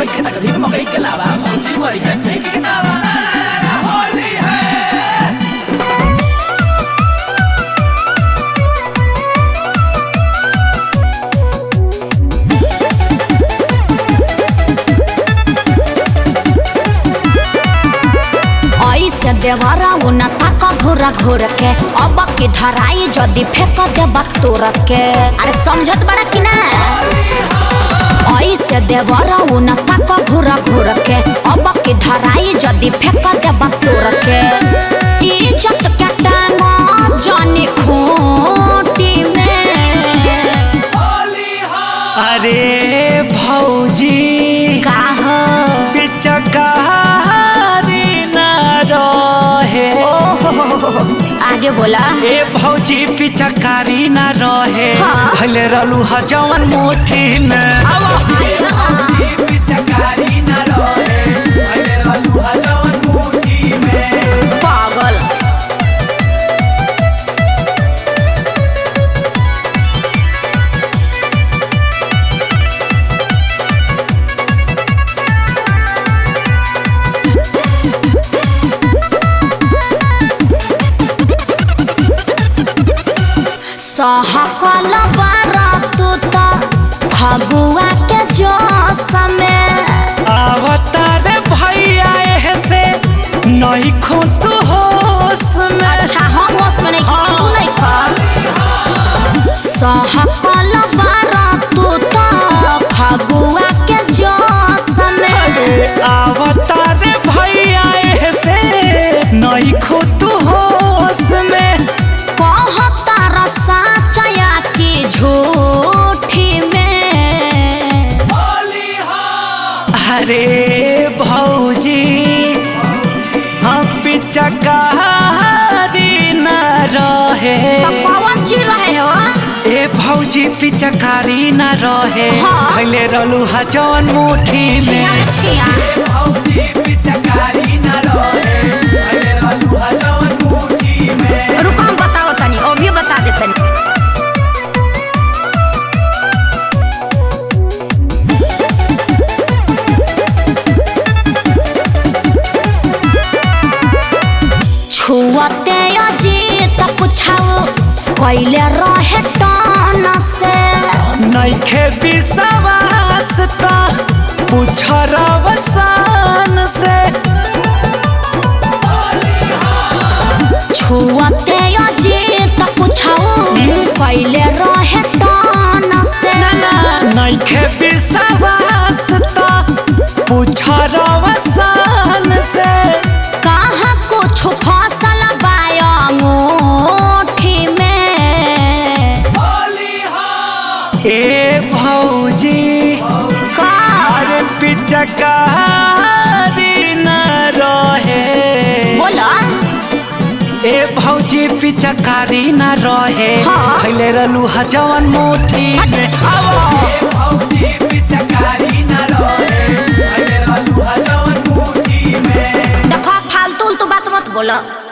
मकई के तक धिक मकई के लावा भौजी मरी है फेंक के दावा होली है ऐसे देवरा उन तक घोर घोर के अब की धराई जदि फेंक देबा तोर के अरे समझत बड़ा कि ना ऐसे देवरा उन तक घोर घोर के अब की धराई जदि फेंक देबा तोर के इज्जत के टांगा जानी खूंटी में अरे भौजी का हो पिचकारी न रहे ओहो आगे बोला ए भौजी पिचकारी न रहे हाँ। भले रहलू ह जवन मुट्ठी में पिचकारी न रहे भले रहलू ह जवन मुट्ठी में पागल सहकल बारतु त फगुआ के जोश में अवतार भैया एह से नहीं खो तू होश में अच्छा हम होश में नहीं खा तू नहीं खा सहकल बारतु त फगुआ के जोश में अवतार भैया एह से नहीं खो तू होश में कहता रसा चया की झूठी में अरे भौजी हम पिचकारी न रहे तो कौन चीज रहे हो ए भौजी पिचकारी न रहे हाँ। भले रहलू ह जवन मुट्ठी छिया में छिया भौजी पिचकारी न रहे भले रहलू ह जवन मुट्ठी में रुको हम बताओ तनी अभी बता दे तनी छुअते अजीत पुछाओ कैले रहे टान से नइखे विश्वास त पूछ रवसान से छुअते अजीत पुछाओ कैले रहे टान से नइखे विश्वास त पूछ रवसान से कहाँ कुछ फसल बायोठी में ए भौजी का अरे पिचकारी न रहे बोला ए भौजी पिचकारी न रहे हाँ। भैले रहलू ह जवन मुट्ठी में आवो भौजी पिचकारी न रहे भैले रहलू ह जवन मुट्ठी में देखो फालतू उल्टू बात मत बोलो